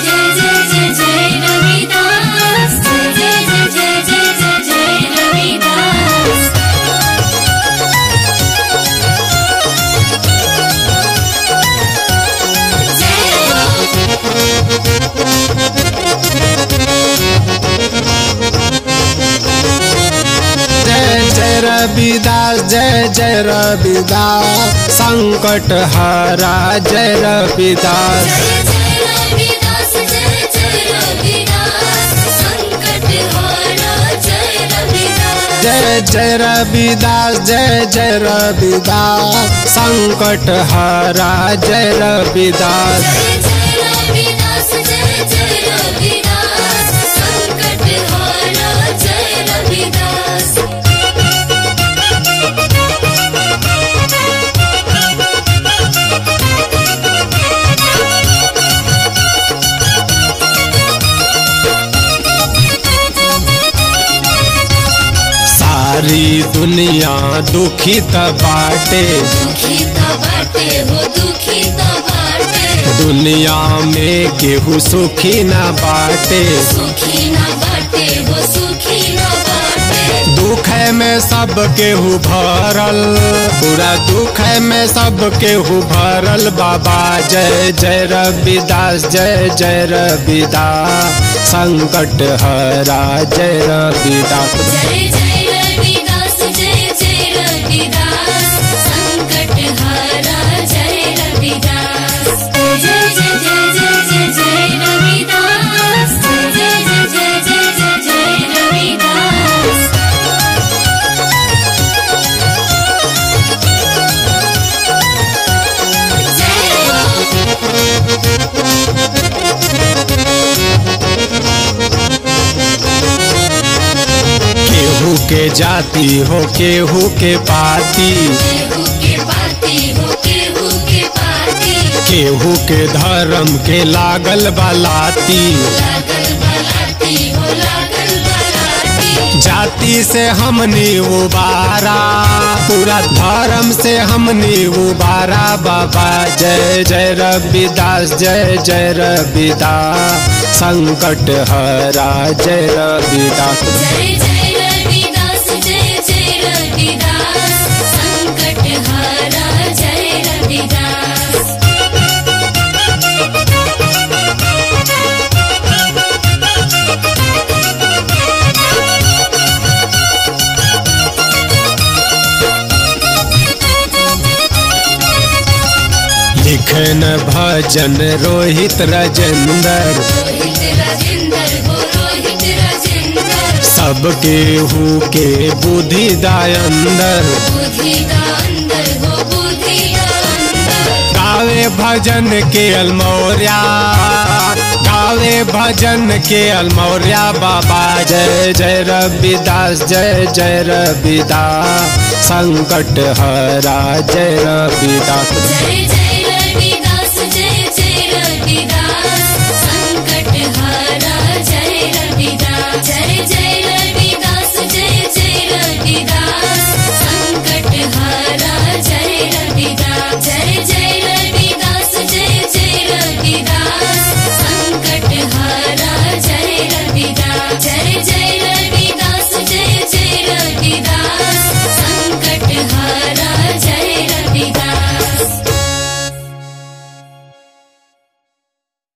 जय जय जय जय रविदास जय जय जय जय जय जय जय रविदास जय हो जय जय रविदास जय जय रविदास संकट हरा जय रविदास जय जय रविदास जय जय रविदास संकट हारा जय रविदास जय जय रविदास जय जय रविदास संकट हरा जय रविदास जय जय रविदास जय जय रविदास संकट हारा जय रविदास सारी दुनिया दुखित बाटे दुखी तो बाटे हो दुखी तो बाटे दुनिया में केहू सुखी न बाटे सुखी ना बाटे हो सुखी ना बाटे दुख में सब केहू भरल पूरा दुख में सब केहू भरल बाबा जय जय रविदास जय जय रविदास संकट हरा जय रविदास जय जय रविदास जय जय रविदास संकट हारा जय रविदास जय जय जय जय जय जय रविदास जय जय जय जय जय जय जय रविदास जय हो केहू के जाति हो केहू के पाती केहू के पाती हो केहू के पाती केहू के धर्म के लागल बलाती लागल बलाती हो लागल बलाती जाति से हमनी उबारा पूरा धर्म से हमनी उबारा बाबा जय जय रविदास जय जय रविदास संकट हरा जय रविदास जय जय रविदास जय जय रविदास संकट हारा जय रविदास लिखन भजन रोहित राजेंद्र रोहित राजेंद्र हो रोहित राजेंद्र सब केहू के बुद्धि दायंदर बुद्धि का अंदर हो बुद्धि का अंदर गावे भजन के अलमौर्या गावे भजन के अलमौर्या बाबा जय जय रविदास जय जय रविदास संकट हरा जय रविदास जय जय